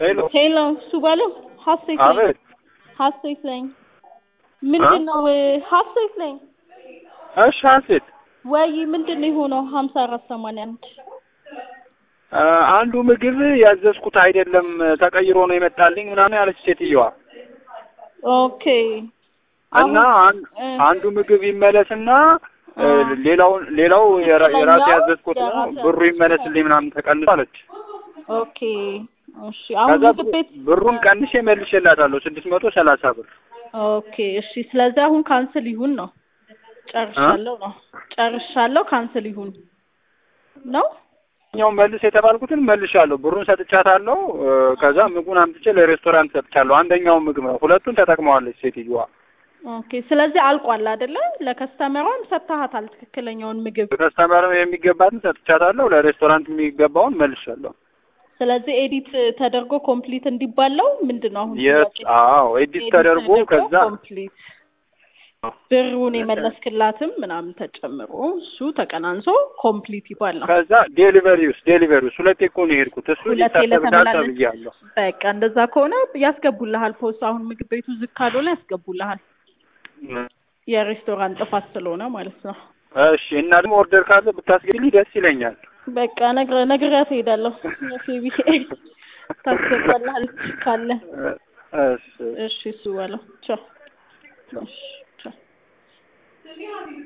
ሄሎ ሄሎ እሱ ባለው ሀሴት ነኝ አቤት ሀሴት ነኝ ምንድን ነው ሀሴት ነኝ እሺ ሀሴት ወይ ምንድን ነው የሆነው ሀምሳ አራት ሰማንያ አንድ አ፣ አንዱ ምግብ ያዘዝኩት አይደለም ተቀይሮ ነው የመጣልኝ ምናምን ያለች ሴትየዋ ኦኬ እና አን- እ፣ አንዱ ምግብ ይመለስና እ፣ አ፣ ሌላውን ሌላው የራ- የራሴ ትክክለኛው ያዘዝኩት ነው የራሴ ብሩ ይመለስልኝ ምናምን ተቀንሶ አለች። ኦኬ እሺ አሁን ከዛ ምግብ ቤት ብሩን ቀንሼ መልሼላታለሁ ስድስት መቶ ሰላሳ ብር ኦኬ እሺ ስለዚህ አሁን ካንስል ይሁን ነው ጨርሻለሁ ነው ጨርሻለሁ ካንስል ይሁን ነው ኛው መልስ የተባልኩትን መልሻለሁ። ብሩን ሰጥቻታለሁ። እ፣ ከዛ ምግቡን አምጥቼ ለሬስቶራንት ሰጥቻለሁ። አንደኛውን ምግብ ነው፣ ሁለቱን ተጠቅመዋለች ሴትዮዋ። ኦኬ ስለዚህ አልቋል አይደለ ለከስተመሯም ሰጥተሃታል ትክክለኛውን ምግብ ከስተመር የሚገባትን ሰጥቻታለሁ። ለሬስቶራንት የሚገባውን መልሻለሁ። ስለዚህ ኤዲት ተደርጎ ኮምፕሊት እንዲባለው ምንድን ነው አሁን የት? ጥያቄ? አዎ ኤዲት ተደርጎ ከዛ ኮምፕሊት ብሩን የመለስክላትም ምናምን ተጨምሮ እሱ ተቀናንሶ ኮምፕሊት ይባላል። ከዛ ዴሊቨሪ ውስጥ ዴሊቨሪ ውስጥ ሁለቴ እኮ ነው የሄድኩት። እሱ ሁለቴ ሊታሰብዳል ለተመላለስ ተብያለሁ። በቃ እንደዛ ከሆነ ያስገቡልሃል። ፖስት አሁን ምግብ ቤቱ ዝግ ካልሆነ ያስገቡልሃል። የሬስቶራንት ጥፋት ስለሆነ ማለት ነው። እሺ እና ደግሞ ኦርደር ካለ ብታስገድልኝ ደስ ይለኛል። በቃ ነግረ ነግሬያት እሄዳለሁ። ፌቢ ታስገባልሃል ካለ እሺ እሺ እሱ ባለው ቻው እሺ ቻው